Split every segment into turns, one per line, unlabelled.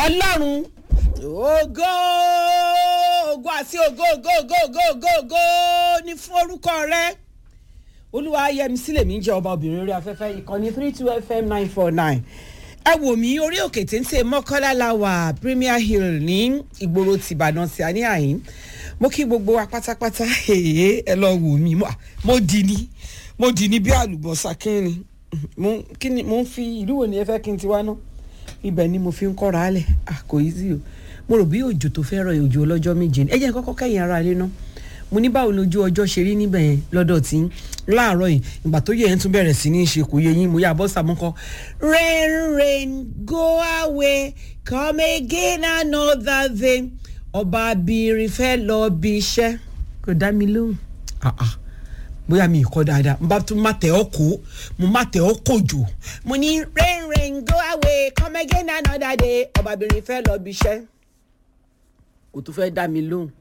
ọlọ́run ògo ògo àti ògo ògo ògo ògo ògo ògo ní fún orúkọ rẹ olúwa yẹmi sílẹ̀ mi jẹ́ ọba obìnrin orí afẹ́fẹ́ ìkànnì three two fm nine four nine ẹ wò mí orí òkè téńté mọ́kànlá la wà premier hill ní ìgboro tìbàdàn tí a ní àyín mo kí gbogbo wa pátápátá èyí ẹ lọ wò mí mo dì ní mo dì ní bí àlùbọ́sà kínni mo ń fi ìlú wo ni ẹ fẹ́ kí n ti wá náà ibẹ̀ ni mo fi ń kọ́ra alẹ̀ kò yí sí o mo rò bí òjò tó fẹ́ rọ òjò ọlọ́jọ́ méje ni ẹ jẹ́ kọ́kọ́ kẹ́yìn ara ilé náà mo ní báwo lójú ọjọ́ ṣe rí níbẹ̀ yẹn lọ́dọ̀ tí láàárọ̀ yìí ìgbà tó yẹ ẹ̀ ń tún bẹ̀rẹ̀ sí ní ṣe kò yẹ yín mo yà bọ́ sàmúkọ. rain rain go away come again another day ọba abirin fẹ́ lọ bí iṣẹ́ kò dá mi lóhùn bóyá mi kọ́ dáadáa n bá tún má tẹ̀ ọ́ kó mo má tẹ̀ ọ́ kó jò mo ní rain rain go away come again another day ọba abirin fẹ́ lọ bí iṣẹ́ kò tún fẹ́ dá mi lóhùn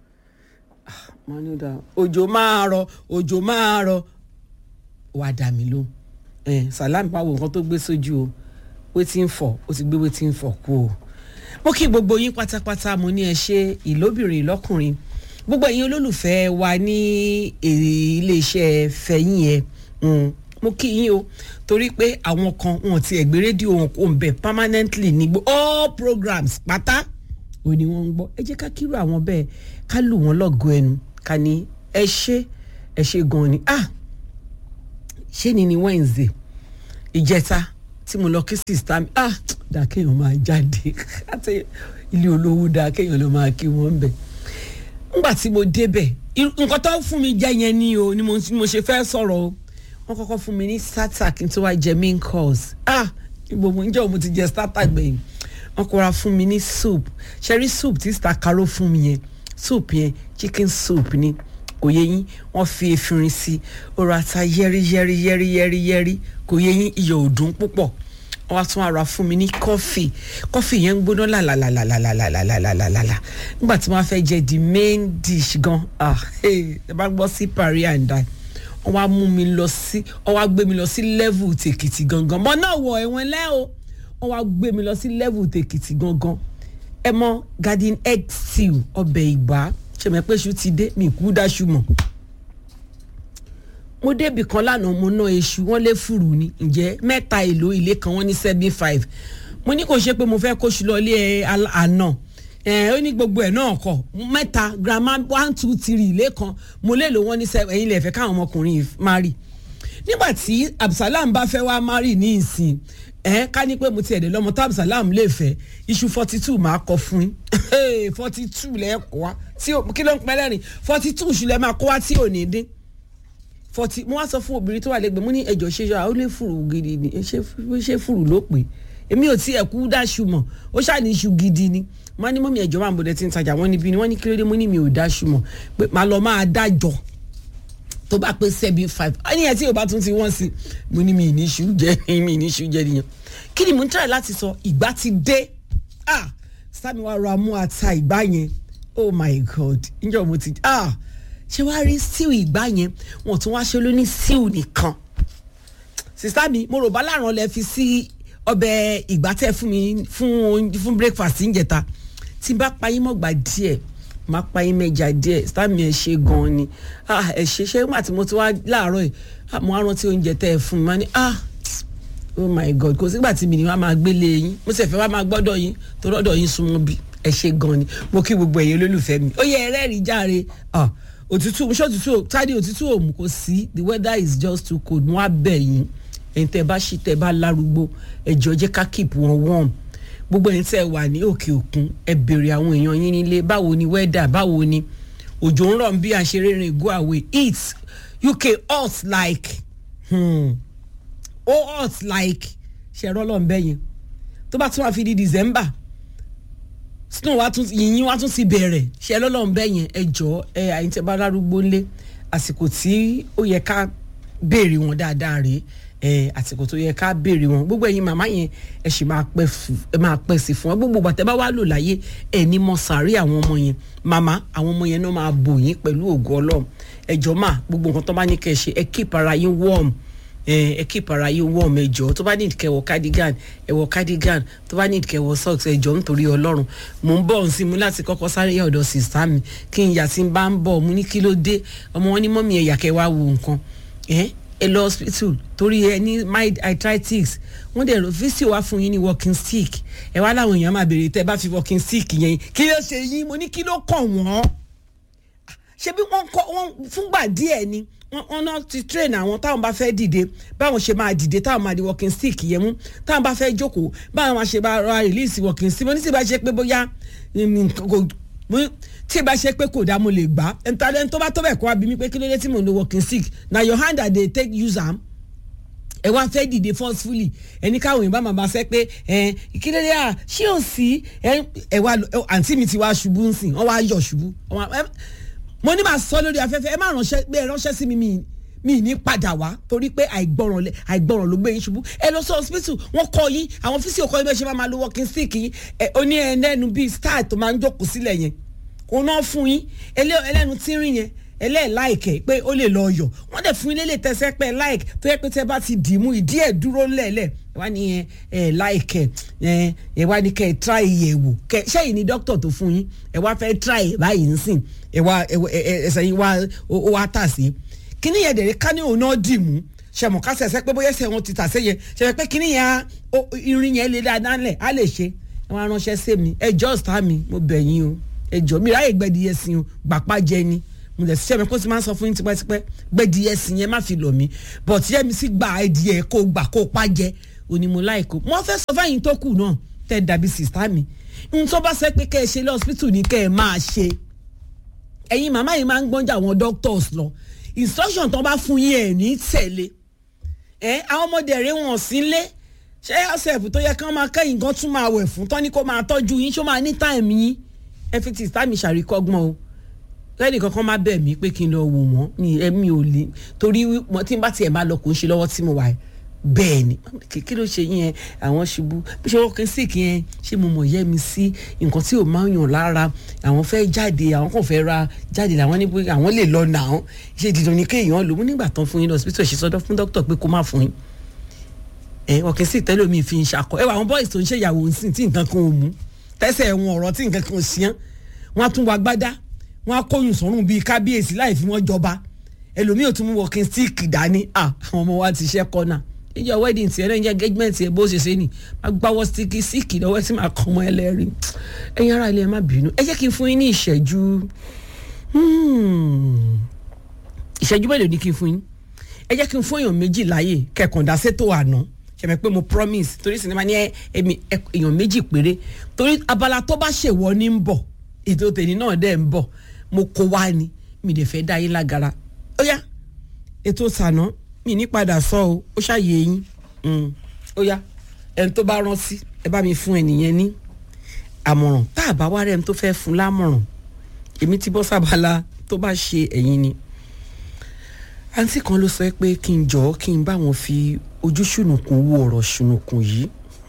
òjò máa rọ òjò máa rọ wà dá mi lóhùn ẹ salam báwo nǹkan tó gbé sójú o wetin fọ ó ti gbé wetin fọ kú o mo kí gbogbo yín pátápátá mo ní ẹ ṣe ìlóbìnrin ìlọkùnrin gbogbo ẹ̀yin olólùfẹ́ wa ní iléeṣẹ́ fẹ̀yìn ẹ̀ mo kí yín o torí pé àwọn kan wọn ti ẹ̀gbẹ́ rédíò wọn kò ń bẹ̀ permanently ní gbọ́ all programs pátá ò ní wọ́n ń gbọ́ ẹ jẹ́ ká kírò àwọn bẹ́ẹ̀ ká lù wọ́n lọ́gọ̀ ẹnu ká ní ẹ ṣe ẹ ṣe gan ni ah ṣé ni ni Wednesday ìjẹta tí mo lọ kí sista mi ah dà kéèyàn máa jáde àti ilé olówó dà kéèyàn lọ máa kí wọ́n bẹ̀ ngbà tí mo débẹ̀ nǹkan tó fún mi jẹ́ yẹn ni o ni mo ṣe fẹ́ sọ̀rọ̀ o wọ́n kọ́kọ́ fún mi ní starter kí n tó wá jẹ main course ah gbogbo ǹjẹ́ òun ti jẹ starter gbẹ̀yìn wọ́n kọ́ra fún mi ní soup ṣẹ́rí soup tí star caro fún mi yẹn soup yẹn chicken soup ni kò yẹ yín wọ́n fi efirin sí ọ̀rọ̀ ata yẹ́rí yẹ́rí yẹ́rí yẹ́rí yẹ́rí kò yẹ yín iyọ̀ òdùn púpọ̀ wọ́n wá tún ara fún mi ní kọ́fì kọ́fì yẹn ń gbóná làlàlàlàlàlàlàlàlàlà nígbà tí wọ́n fẹ́ jẹ the main dish gan ah ẹ bá gbọ́ sí parí and die wọ́n wá mú mi lọ sí wọ́n wá gbé mi lọ sí level tèkìtì gangan mọ́ náà wọ ẹ̀wọ̀n lẹ́ o wọ́n wá gbé mi lọ sí level tèkìtì gangan ẹ mọ garden egg stew ọbẹ̀ ìgbà ṣèmẹ́pẹ́ṣu ti dé mi kú dáṣu mọ̀ mo débì kan lánàá mo ná eṣu wọn lé fùrù ni ǹjẹ́ mẹ́ta èlò ilé kan wọ́n ní seventy five mo ní kò ṣe pé mo fẹ́ kóṣù lọ ilé àná ẹ ó ní gbogbo ẹ̀ náà kọ mẹ́ta grandma one two three ilé kan mo lè lò wọ́n ní seven ẹ̀yin lè fẹ́ káwọn ọmọkùnrin marry nígbà tí Absalam bá fẹ́ wá marry ní ìsìn ẹ ká ní pé mo ti ẹ̀dẹ̀ lọ́mọ tó Absalam lè fẹ́ iṣu forty two máa kọ fún yín forty two lẹ́ẹ̀kọ́ wa tí kí ló ń pẹ́ lẹ́rìn forty two ṣùlẹ̀ máa kó wá tí ò ní dín fọtí mo wá sọ fún obìnrin tó wà lẹ́gbẹ̀ẹ́ mo ní ẹjọ́ ṣe ṣe àwọn lè fùrù gidi ni ṣé fùrù ló pè èmi ò tí ẹ̀kú dáṣu mọ̀ ó ṣàní iṣu gidi ni wọ́n ní mọ́mí ẹ̀jọ̀ máa ń bọ̀dẹ̀ tí ń tajà wọ́n níbí ni wọ́n ní kílódé mo ní mi ò dáṣu mọ̀ pé màá lọ máa dájọ́ tó bá pé seven five ẹni ẹ̀ tí ò bá tún ti wọ́n sí mo ní mi ì ní iṣu jẹ mi ì ní iṣu jẹ nìyẹn kí ni mo ń tẹ̀lé láti sọ ìgbà ti dé ah sami wa ra mú ata ìgbà yẹn oh my god ǹjọ́ mo ti ah ṣé wàá rí stew ìgbà yẹn wọn tún wá ṣe ló ní stew nìkan sista mi mo rò bá láàrán lẹ fi sí ọbẹ̀ ìgbà tẹ fún mi fún fún breakfast níjẹta tí n bá payín mọ́gbà díẹ̀ máa payín mẹ́ja díẹ̀ sista mi ẹ ṣe gan-an ni ah ẹ ṣe ṣé nígbà tí mo ti wá láàárọ̀ yìí mo á rántí oúnjẹ tẹ ẹ fún mi máa ní ah oh my god kò sígbà tí mi ni wàá máa gbélé yín mo sì fẹ́ wàá máa gbọ́dọ̀ yín tó rọ́dọ̀ yín súnmọ́ bí ẹ ṣe gan-an ni mo kí gbogbo ẹ̀yin olólùfẹ́ mi ó yẹ ẹ rẹ́rìí járe ah òtútù ṣé òtútù tádé òtútù òmù kò sí the weather is just too cold mo á bẹ̀ yín ẹ̀yin tẹ́ bá ṣí tẹ́ bá lárúgbó ẹ̀jọ̀ jẹ́ ká keep wọn warm gbogbo ẹ̀yin tẹ́ wà ní òkè òkun ẹ béèrè àwọn èèyàn yín nílé báwo ni weather báwo ni òjò ń rọ̀ bí a ṣe rìnrìn go away it UK hot like hmm, ó hot like ṣẹ̀rọ lọ́nbẹ́ yẹn tó bá tún wá fi di December snow wa tún yìnyín wa tún ti bẹ̀rẹ̀ ṣe lọ́lọ́run bẹ́ẹ̀ yẹn ẹ jọ ẹ àyìn tẹ bá lárúgbó ńlé àsìkò tí ó yẹ ká béèrè wọn dáadáa rèé ẹ àsìkò tó yẹ ká béèrè wọn gbogbo ẹ̀yin màmá yẹn ẹ sì máa pẹ́ ẹ máa pẹ́ sí fún ẹ gbogbo bàtẹ́ bá wà lò láyé ẹ ní mọ sàárè àwọn ọmọ yẹn màmá àwọn ọmọ yẹn náà máa bò yín pẹ̀lú ògo ọlọ́run ẹ jọ máa gbogbo nǹkan tó bá ní kẹ́ ẹ ṣe ẹ keep ara yín warm ẹ keep ara yín warm ẹjọ tó bá need kẹwọ cardigan ẹwọ cardigan tó bá need kẹwọ socks ẹjọ nítorí ọlọ́run mò ń bọ̀ nsí mu láti kọ́kọ́ sáré yà ọ̀dọ̀ sista mi kí n yà sí bá ń bọ̀ mu ní kí ló dé ọmọ wọn ní mọ́mí ẹ̀yà kẹwàá wo nǹkan ẹ ẹ lọ hospital torí ẹ ní mild arthritis wọ́n dẹ̀ lọ físíò wá fún yín ní walking stick ẹ wá láwọn èèyàn máa béèrè tẹ́ bá fi walking stick yẹn kí ló ṣe yín mo ní kí ló kàn wọ́n ṣé bí wọ́n kọ́ wọ́n fúngbà díẹ̀ ni wọ́n náà ti train àwọn táwọn bá fẹ́ dìde báwọn ṣe máa dìde táwọn máa di walking stick yẹn mú táwọn bá fẹ́ jókòó báwọn máa ṣe bá ra release walking stick mo ní tí bá ṣe pé bóyá tí bá ṣe pé kò dá mo lè gbà ẹ̀ńtàlẹ́ tó bá tó bẹ̀ kó wá bí mi pé kí ló dé tí mo ń lo walking stick na your hand that dey take use am ẹ wá fẹ́ dìde forcefully ẹni káwọn èèyàn bá máa bá fẹ́ pé ẹ kí ló dé à ṣé ò sí ẹ wá àǹtí mi ti wá ṣubú ń sìn wọ́n wá yọ̀ ṣubú mo ní máa sọ lórí afẹ́fẹ́ ẹ má ránṣẹ́ pé ẹ ránṣẹ́ sí mi mi mi ní padà wá torí pé àìgbọràn lẹ àìgbọràn ló gbé yín ṣubú ẹ lọ sí hospital wọn kọ yín àwọn físíò kọ yín bẹ́ẹ̀ ṣe máa máa lo walking stick yín ẹ oní ẹlẹ́nu bíi star tó máa ń jókòó sílẹ̀ yẹn òun náà fún yín ẹlẹ́nu tínrín yẹn ẹlẹ́ẹ̀láìkẹ́ pé ó lè lọ yọ̀ wọ́n dẹ̀ fún yín lélẹ̀ tẹ́sẹ́ pé láìk tó yẹ pé tẹ́ bá ti dì í mú ìdí ẹ̀ dúró lẹ́ẹ̀lẹ̀ ẹ wá ní ẹ láìkẹ́ ẹ ẹ wá ní kẹ́ ẹ try ẹ̀ wò kẹ́ ṣẹ́yìn ní dókítà tó fún yín ẹ wá fẹ́ try ẹ̀ báyìí ń sìn ẹ wá ẹsẹ̀ yín wá ó wá tà sí kíní yẹn dẹ̀rẹ̀ ká ní òun náà dì mú ṣẹ̀mọ̀ ká sẹ̀sẹ̀ pé bóyá ẹsẹ̀ wọn ti tà sí yẹn ṣẹ̀mọ̀ pé kíní yẹn irin yẹn lè dáadáa lẹ̀ á lè ṣe ẹ wá ránṣẹ́ sí mi ẹ jọ́ ọ̀sán mi mo bẹ̀ yín o ẹ jọ mi ráyè gbẹdìyẹ sí o gbàpá jẹ ni mo lè ṣiṣẹ́ mi kó sì máa ń sọ fún yín tipẹ́tipẹ́ gbẹdìyẹ sí yẹn má fi lọ̀ mí but yẹ mi sí gba ẹdìyẹ kó gbà kó pa jẹ òní mo láìkó mo fẹ́ sọ fáyín tó kù náà tẹ́ dàbí sìstá mi n tó bá sẹ́ pé kẹ́ ẹ ṣe lọ hospital ní kẹ́ ẹ máa ṣe ẹ̀yin màmá yìí máa ń gbọ́njà àwọn doctors lọ instruction tó bá fún yín ẹ̀ ní tẹ̀lé ẹ̀ àwọn ọmọdé rẹ̀ wọ̀n sí lé ṣé ọ̀sẹ̀ tó yẹ kí wọ́n máa kẹ́yìn gan tún máa wẹ̀ fún tán ní kó máa tọ́jú yín ṣó máa ní táìmù yín ẹ fi ti sá mi ṣàríkọ́gbọ́n o lẹ́nì kankan má bẹ̀ mí pé kí n lọ wò wọ́n ní ẹ̀mí ò lè torí tí n bá tiẹ̀ bá lọ kò ń ṣe lọ́wọ́ tí mo wà bẹ́ẹ̀ ni kí ló ṣe yẹn àwọn ṣubú bí ṣe wọ́n kí n sì kí yẹn ṣé mo mọ̀ yẹ́ mi sí nǹkan tí ò máa ń yàn lára àwọn fẹ́ jáde àwọn kàn fẹ́ ra jáde làwọn ní pé àwọn lè lọ nà án ṣe dídùn ní kéèyàn lò ó nígbà tán fún yín lọ hospital ṣe sọdọ fún dókítà pé kó má fún yín ẹ wọ́n kí n sì tẹ́lẹ̀ mi fi ń ṣakọ ẹ wà àwọn boys tó ń ṣèyàwó ń sìn tí nǹkan kan ò mú tẹ́sẹ̀ ẹ̀wọ̀n ọ̀rọ̀ tí nǹkan kan ò ṣíyàn wọ́n á tún wá gbádá wọ́n á kóyún sọ́run bíi kábíyèsí láì fi wọ́n jọba ẹlòmíì ò tún mú walking stick dání à àwọn ọmọ wa ti ṣẹ́ kọ́nà ìjọ wedding tiẹ̀ náà ìjọ engagement tiẹ̀ bó ṣe ṣe ni máa gbáwọ́ stick stick lọ́wọ́ tí máa kọ́ ọmọ ẹlẹ́rìí ẹ̀yin ará ilé ẹ má bínú ẹ jẹ́ kí n fún yín ní ìṣẹ́jú ìṣẹ́jú mélòó ni kí n fún yín ẹ jẹ́ kí n fún èèyàn méjì láàyè kẹkàndá sétò àná ṣẹ̀mẹ̀ pé mo promise torí sinimá ní èèyàn méjì péré torí abala tó bá ṣèwọ ní ń bọ̀ ètò tèmi náà dẹ̀ ń bọ̀ mo kó wá ni mi lè fẹ́ dá yín lágara ó yá ètò sànà mi ní padà sọ o ó ṣàyè yín ó yá ẹni tó bá rántí ẹ bá mi fún ẹnìyẹn ní àmọ̀ràn tá a bá wá rẹ̀ ẹni tó fẹ́ fún lámọ̀ràn èmi ti bọ́ sábàlá tó bá ṣe ẹ̀yin ni àǹtí kan ló sọ pé kí n jọ̀ọ́ kí n bá wọn fi ojú ṣùnùkùn wo ọ̀rọ̀ ṣùnùkùn yìí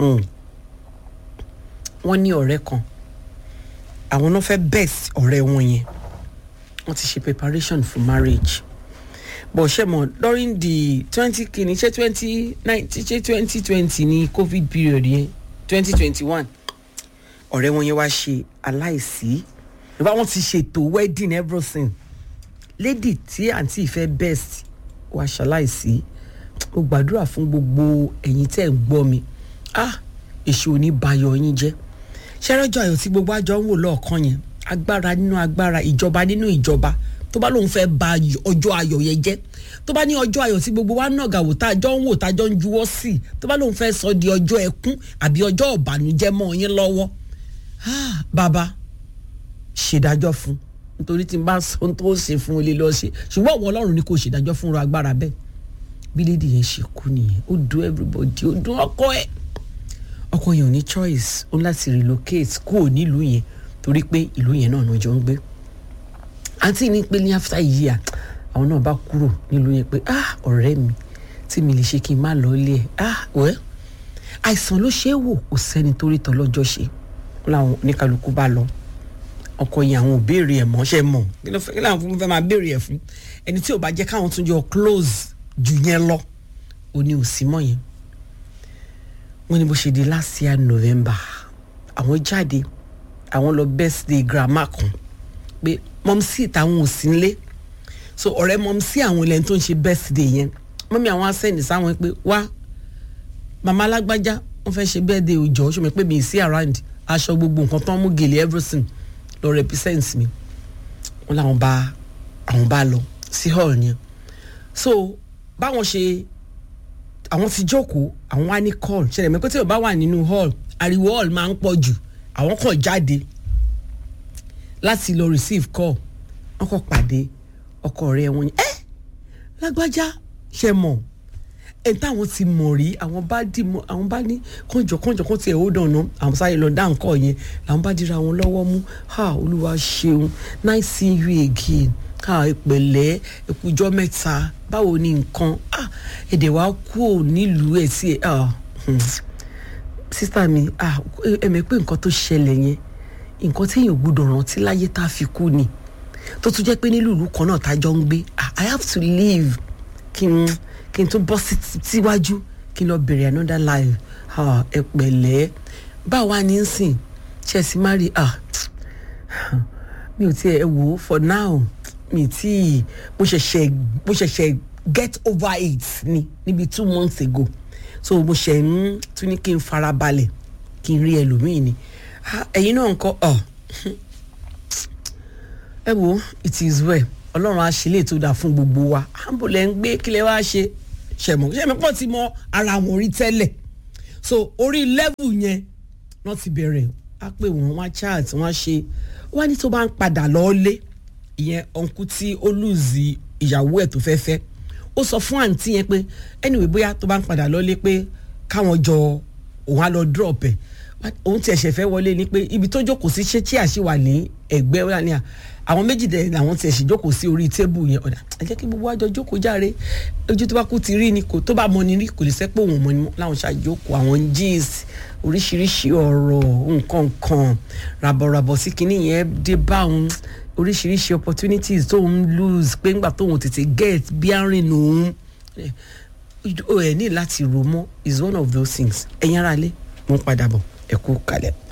wọ́n ní ọ̀rẹ́ kan àwọn náà fẹ́ best ọ̀rẹ́ wọn yẹn wọ́n ti ṣe preparation for marriage but ṣe mọ̀ during the twenty kìíní ṣe twenty nineteen ṣe twenty twenty ní covid period yẹn twenty twenty one ọ̀rẹ́ wọn yẹn wá ṣe aláìsí ìbá wọn ti ṣètò wedding everything lady tí àǹtí ìfẹ́ best wá ṣaláìsí ó gbàdúrà fún gbogbo ẹ̀yin tẹ́ ń gbọ́ mi ah èṣù ò ní bayọ̀ yín jẹ́ ṣẹ́rẹ́jọ́ ayọ̀ tí gbogbo àjọ ń wò lọ́ọ̀kan yẹn agbára nínú agbára ìjọba nínú ìjọba tó bá lóun fẹ́ ba ọjọ́ ayọ̀ yẹn jẹ́ tó bá ní ọjọ́ ayọ̀ tí gbogbo wa nàgà wò tá a jọ ń wò tá a jọ ń juwọ́ sí tó bá lóun fẹ́ sọ di ọjọ́ ẹkún àbí ọjọ́ ọ̀bànújẹ́ mọ́ yín lọ́wọ́ bàbá ṣèdájọ́ fún nítorí tí n bá sọ tó ṣe fún ilé lọ ṣe ṣùgbọ́n ọ̀wọ́ ọlọ́run ni kò ṣèdájọ́ fún agbára bẹ́ẹ̀ bí lédi yẹn ṣe kú nìyẹn ó dùn everybody ó dùn ọkọ ẹ̀ ọkọ yẹn ò ní choice ó láti relocate kúrò nílùú yẹn torí pé ìlú yẹn náà jọ ń gbé àǹtí ní pé ní after year àwọn náà bá kúrò nílùú yẹn pé ah ọ̀rẹ́ mi tí mi lè ṣe kí n má lọ ilé ẹ̀ ah wẹ́ àìsàn ló ṣe é wò kò sẹ́ni torí tọ́ lọ́jọ́ ṣe láwọn oníkálukú bá lọ ọkọ yẹn àwọn ò béèrè ẹ̀ mọ́ ṣe mọ̀ kí ló fẹ́ kí làwọn fún fẹ́ máa béèrè ẹ̀ fún ẹni tí ò bá jẹ́ káwọn tún jọ close jù yẹn lọ òní ò sí mọ́ yẹn wọ́n ní bó ṣe di last year november àwọn jáde àwọn lọ birthday grandma kan pé mọ́mísì táwọn ò sí nílé so ọ̀rẹ́ mọ́mísì àwọn ilẹ̀ tó ń ṣe birthday yẹn mọ́mí àwọn asẹ́ni sáwọn pé wá màmá alágbájá wọ́n fẹ́ ṣe birthday òjò ṣùgbọ́n pé mi ì sí around aṣọ gbogbo nǹkan tó ń mú gèlè everything lọ represent mi wọ́n làwọn bá àwọn bá lọ sí hall yẹn so báwọn ṣe àwọn ti jókòó àwọn wá ní call ṣẹlẹ̀ mẹ́kọ́ tí o bá wà nínú hall ariwo hall máa ń pọ̀ jù àwọn kàn jáde láti lọ receive call wọ́n kàn pàdé ọkọ rẹ̀ wọn ni ẹ́ lágbájá ṣe mọ̀ ẹ̀ táwọn ti mọ̀ rí àwọn bá dì mọ́ àwọn bá ní kànjọ kànjọ kàn tiẹ̀ ó dànù àwọn sáré lọ dá nǹkan yẹn làwọn bá dira wọn lọ́wọ́ mú ha olúwa ṣeun nice seeing you again ha ìpẹ̀lẹ́ ẹ̀kújọ́ mẹ́ta báwo ni nǹkan ah èdè wa kú ò nílùú ẹ̀ sí ẹ̀ ah sísá mi ah ẹ̀mẹ̀ pé nǹkan tó ṣẹlẹ̀ yẹn nǹkan téèyàn gbọ́dọ̀ rántí láyé tá a fi kú ni tó tún jẹ́ pé nílùú ìlú kan náà tá a jọ ń gbé ah i have to leave kí n kí n tún bọ́ síwájú kí n lọ bẹ̀rẹ̀ another life ah ẹ pẹ̀lẹ́ báwa ní í sìn ṣe é sí mari ah mi ò tiẹ̀ wò ó for now mi tí mo ṣẹ̀ṣẹ̀ mo ṣẹ̀ṣẹ̀ get over it ni níbi two months ago so mo ṣẹ̀ ń tún ní kí n farabalẹ̀ kí n rí ẹlòmíì ni ẹ̀yin náà ń kọ́ ọ ẹ wo it is well ọlọ́run á ṣe lè tó dáa fún gbogbo wa àǹbò lẹ́ ń gbé kílẹ̀ wá ṣe ṣẹ̀mọ̀ ṣẹ̀mọ̀ pọ̀ ti mọ ara wọn rí tẹ́lẹ̀ so orí level yẹn wọ́n ti bẹ̀rẹ̀ á pè wọ́n wá chat wọ́n á ṣe wọ́n á ní tó bá ń padà lọ́ọ́lé ìyẹn ọ̀nkú tí ó lùzì ìyàwó ẹ̀ tó fẹ́ fẹ́ ó sọ fún àǹtí yẹn pé anyway bóyá tó bá ń padà lọ́lé pé káwọn jọ òun á lọ drop ẹ̀ òun tiẹ̀ ṣẹ̀ fẹ́ wọlé ni pé ibi tó jókòó sí ṣé tí àṣìwà ní ẹ̀gbẹ́ wà ní à àwọn méjì dẹ̀ làwọn tiẹ̀ sì jókòó sí orí tébù yẹn ọ̀dà ẹ jẹ́ kí gbogbo àjọ jókòó járe ojú tó bá kú ti rí ni kò tó bá mọ ni rí kò lè sẹ́pọ̀ òun mọ ni láwọn ṣàjókòó àwọn jeans oríṣiríṣi ọ̀rọ̀ nǹkan kan ràbọ̀ràbọ̀ sí kinní yẹn dé bá òun oríṣiríṣi opportunities tó ń lose pé ńgbà tóun tètè get bí àárín òun ẹ ní láti rò mọ́ is one of those things ẹ̀yin ara lé mo ń padà bọ̀ ẹ kú kalẹ̀.